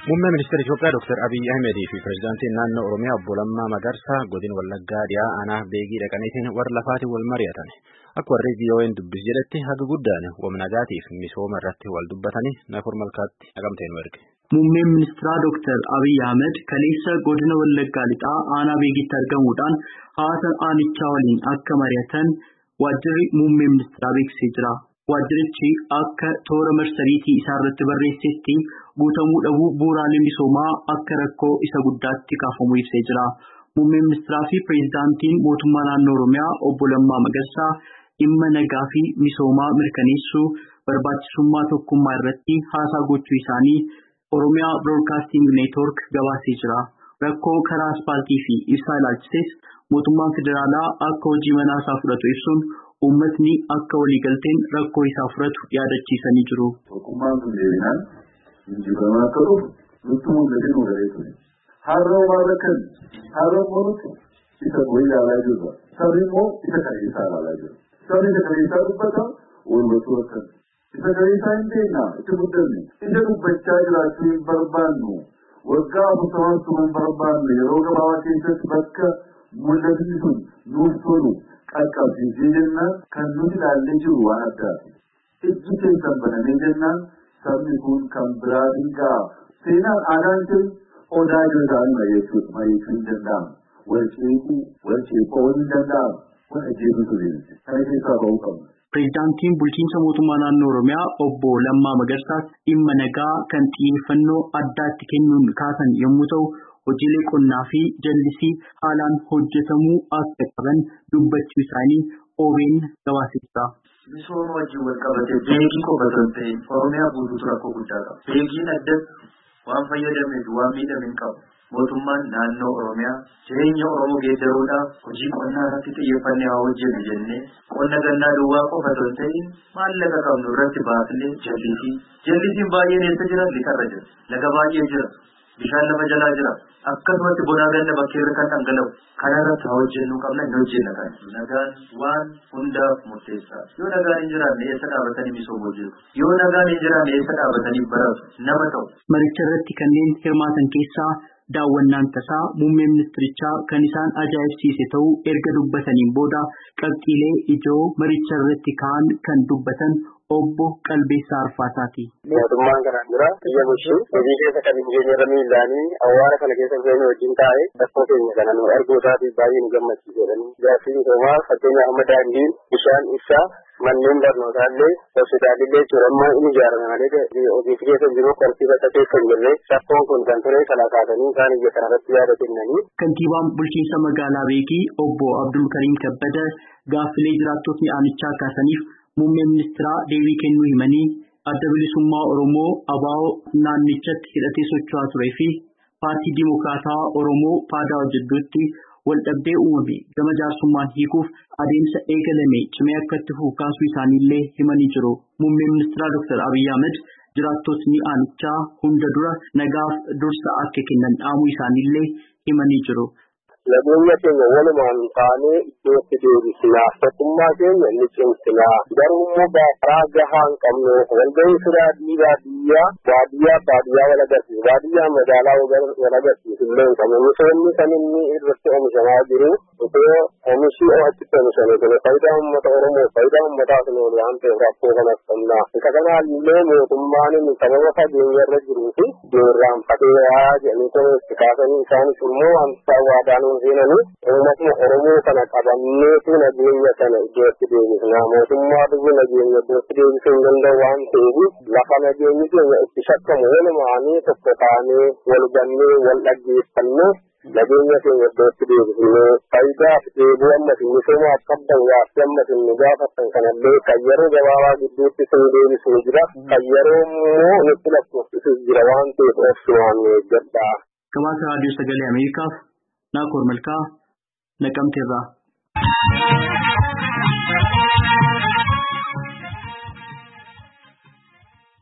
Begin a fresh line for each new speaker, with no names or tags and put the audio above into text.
Muummee ministeera Itoophiyaa Dr. Abiyyi Ahmedii fi pireezidaantiin naannoo Oromiyaa obbo Lammaa Magarsaa godina Wallaggaa dhiyaa aanaa beegii dhaqaniitiin warra lafaatiin wal mari'atan. Akka warri VOA'n dubbis jedhetti haga guddaan wamnagaatiif misooma irratti wal dubbatanii Naafor Malkaatti naqamtee nu erge.
Muummeen ministeeraa Dr. Abiyyi Ahmed kaleessa godina Wallaggaa lixaa aanaa beegitti argamuudhaan hawaasa aanichaa waliin akka mari'atan waajjirri muummee ministeeraa beeksisee jira. Waajjirichi akka toora marsariitii isaa irratti barreessetti guutamuu dhabuu bu'uuraalee misoomaa akka rakkoo isa guddaatti kaafamu ibsee jira. Muummeen ministeeraa fi pireezidaantiin mootummaa naannoo Oromiyaa obbo Lammaa Magarsaa dhimma nagaa fi misoomaa mirkaneessuu barbaachisummaa tokkummaa irratti haasaa gochuu isaanii Oromiyaa Biroodkaasting Neetwoork gabaasee jira. Rakkoo karaa aspaaltii fi ibsaa ilaalchises mootummaan federaalaa akka hojii manaa isaa fudhatu ibsuun uummatni akka waliigalteen rakkoo isaa furatu yaadachiisanii jiru.
Tokkummaan kun deebinaan injifamaa akka dhufu nutti mul'ate nu galee ture. Har'a waan rakkan har'a moonutti isa bo'ii ilaalaa jirra. Sabni immoo isa kaleessaa ilaalaa jira. Sabni isa kaleessaa dubbata walbatuu akkan. Isa kaleessaa hin beeknaa itti guddanne. Isa dubbachaa jiraachuu hin barbaannu. Waggaa afurtamaa sun hin barbaanne yeroo gabaabaa keessatti bakka mul'atni sun nuuf tolu qaqqabsiisee jennaan kan nuti ilaallee jiru waan addaati. Ijji keessan banamee jennaan sabni kun kan biraatiin ga'a. Seenaan aadaan kun odaa irra ta'anii mari'achuudha. Mari'achuu hin danda'amu. Wal ceekuu, wal ceekoo hin danda'amu. Kun ajjeesuutu deemte. Kana keessaa ba'uu qabna.
Pireezidaantiin bulchiinsa mootummaa naannoo Oromiyaa obbo Lammaa Magarsaas dhimma nagaa kan xiyyeeffannoo addaatti kennuun kaasan yommuu ta'u, hojiilee qonnaa fi jallisii haalaan hojjetamuu akka qaban dubbachuu isaanii OBN gabaasee jira.
Misooma wajjin wal qabatee beekii qofa osoo hin ta'in Oromiyaa guutuutu rakkoo guddaa qaba. Beekiin addas waan fayyadamee fi waan miidhame hin qabu. Mootummaan naannoo Oromiyaa jireenya Oromoo geeddaruudhaaf hojii qonnaa irratti xiyyeeffannee haa hojjennu jennee qonna gannaa duwwaa qofa osoo hin ta'in maallaqa qabnu irratti baasnee jallisii. Jallisiin baay'een eessa jira? Lixarra jira. Laga baay'ee jira. Bishaan lafa jalaa jira. Akkasumatti bonaa ganna bakkeerra kan dhangala'u. Kana irratti haa hojjennu qabna hin hojjenna kan. Nagaan waan hundaaf murteessaa. Yoo nagaan hin jiraanne eessa dhaabatanii misoomuu jiru? Yoo nagaan hin jiraanne eessa dhaabatanii baratu? Nama ta'u.
Maricha irratti kanneen hirmaatan keessaa daawwannaan tasaa muummee ministirichaa kan isaan ajaa'ibsiise ta'uu erga dubbataniin booda qabxiilee ijoo maricha irratti ka'an kan dubbatan obbo Qalbeessaa Arfaasaati.
Mootummaan kanaan dura biyya bulchuu hojii keessa kan hin geenye irra miillaanii awwaara kana keessa keenya wajjin taa'ee rakkoo keenya kana nu arguu isaatiif baay'ee nu gammachiisedhani. Jaarsiin misoomaa fakkeenyaaf amma daandiin bishaan ibsaa manneen barnootaa illee hospitaalillee jechuudha amma inni ijaarame malee ogeessi keessa jiru qortii bakka keessa hin jirre rakkoon kun kan ture kana kaasanii isaan iyya kana irratti yaada kennanii.
Kantiibaan bulchiinsa magaalaa Beekii obbo Abdul Kariim Kabbada gaaffilee jiraattotni aanichaa kaasaniif muummee ministeeraa deebii kennuu himanii adda bilisummaa Oromoo ABO naannichatti hidhatee socho'aa turee fi paartii Dimokiraataa Oromoo PADO jidduutti waldhabdee uumame gama jaarsummaan hiikuuf adeemsa eegalame cimee akka itti fufu kaasuu isaaniillee himanii jiru. Muummeen ministeeraa Dr. Abiyyi Ahmed jiraattotni aanichaa hunda dura nagaaf dursa akka kennan dhaamuu isaaniillee himanii jiru.
Nageenya keenya walumaan taanee iddootti deebisnaa. Tokkummaa keenya ni cimsinaa. Garuu immoo karaa gahaa hin qabnu. Walgahii firaa baadiyyaa baadiyyaa baadiyyaa wal agarsiisu. Baadiyyaa magaalaa wal agarsiisu illee hin qabnu. Misoomni kan inni irratti oomishamaa jiru osoo oomishni achitti oomishame kun faayidaa uummata Oromoo faayidaa uummataa sun oolu waan ta'eef rakkoo kanas qabna. Isa kanaallee mootummaan inni sababa fageenya irra jiruu fi irraanfateeraa jedhanii kun itti kaasanii isaanis immoo wanta waadaanuun seenanii uummatni Oromoo kana qabanneetu nageenya kana iddootti deebisna. Mootummaa biyya nageenya iddootti deebisuu hin danda'u waan ta'eef lafa nageenyi keenya itti shakkamu walumaanii tokko taanee wal gannee wal dhaggeeffannee nageenya keenya iddootti deebisnee faayidaa dheebuu ammas misoomaaf qabdan gaaffii ammas nu gaafattan kanallee kan yeroo gabaabaa gidduutti sin deebisuu jira. Kan yeroo immoo nutti lakkoofsisuus jira waan ta'eef obsumaan eeggadhaa.
Gabaasa raadiyoo sagalee Ameerikaaf Naakoor Malkaa Naqamteerraa.